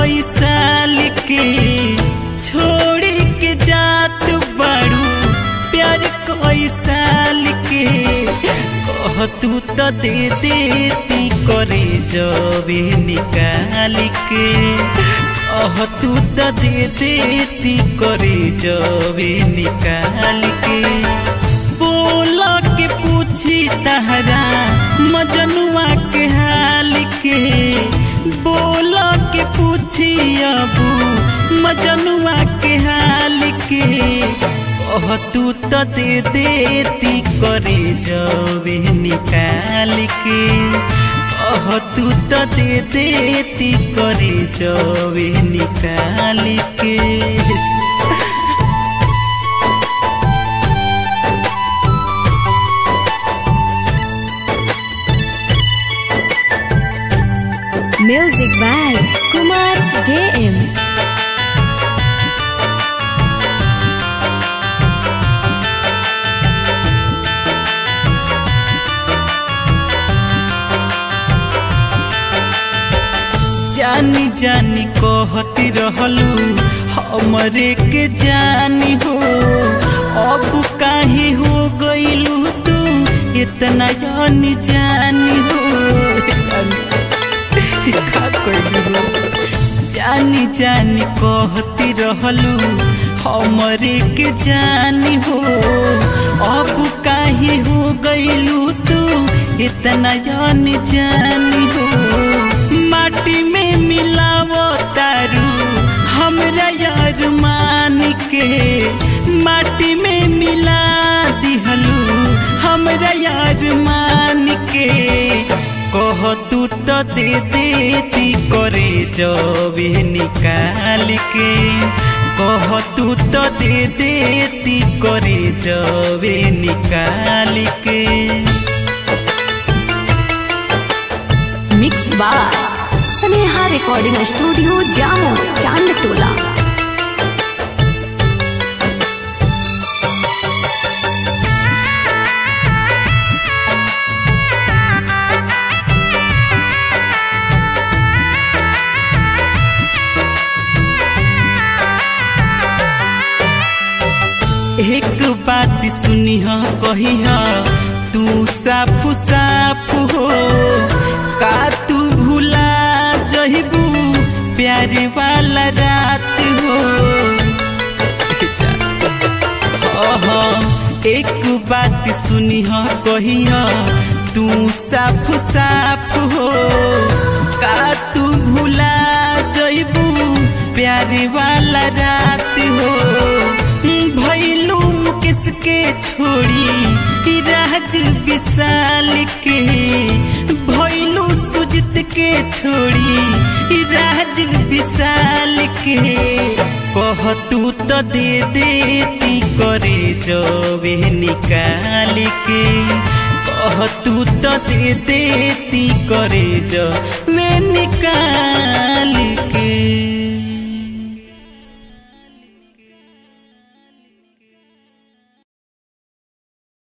कोई साल के छोड़ी के जात बड़ू प्यार कोई साल के कह तू तो दे देती करे जबे निकाल के कह तू तो दे देती करे जबे निकाल के बोला के पूछी तहरा मजनुआ के हाल के बोला के पूछी अबू मजनुआ के हाल के कह तू तो दे देती करे जबे निकाल के कह तू तो दे देती करे जबे निकाल के Music by Kumar JM. जानी जानी कहती रहलू हमरे के जानी हो अब काहे हो गईलू तू इतना जानी जानी हो का कइलू हो? जानी जानी कहती रहलू हमरे के जानी हो अब काहे हो गईलू तू इतना जानी जानी हो माटी में मिलावो तारू हमरा यार मान के माटी में मिला दिहलू हमरा यार मान के कह तू तो दे देती करे जबे निकाल के कह तू तो दे देती करे जबे निकाल के Mix by Sneha Recording Studio Jammu Chandtola. एक बात सुनी हा कही हा तू साफ साफ हो का तू भूला जहिबू प्यारे वाला रात हो ओहो, एक बात सुनी हा कही हा तू साफ साफ हो का तू भूला जइबू प्यारे वाला रात हो भैलू किसके छोड़ी ही राज विशाल के भैलू सुजित के छोड़ी ही राज विशाल के कह तू तो दे देती करे जबे निकाल के कह तू तो दे देती करे जबे निकाल के